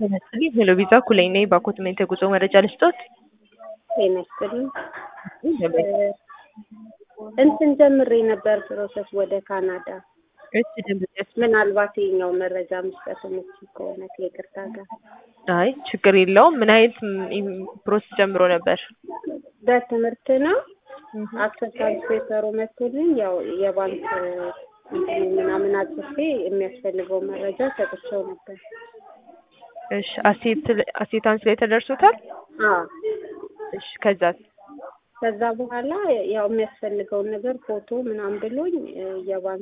ጤና ይስጥልኝ ሄሎ ቪዛ ኩለኝ ነኝ። በኮትመንት የጉዞ መረጃ ልስጦት? ጤና ይስጥልኝ። እንትን ጀምሬ ነበር ፕሮሰስ ወደ ካናዳ። እሺ ደንበኛች ምናልባት የኛው መረጃ መስጠት የምችል ከሆነ ከይቅርታ ጋር። አይ ችግር የለውም። ምን አይነት ፕሮሰስ ጀምሮ ነበር? በትምህርት ነው አክሰፕታንስ ፔፐሩ መቶልኝ ያው የባንክ እንትን ምናምን አጽፌ የሚያስፈልገው መረጃ ሰጥቼው ነበር። እሺ አሴት አሴታንስ ላይ ተደርሶታል? አዎ እሺ ከዛስ? ከዛ በኋላ ያው የሚያስፈልገውን ነገር ፎቶ ምናምን ብሎኝ የባንክ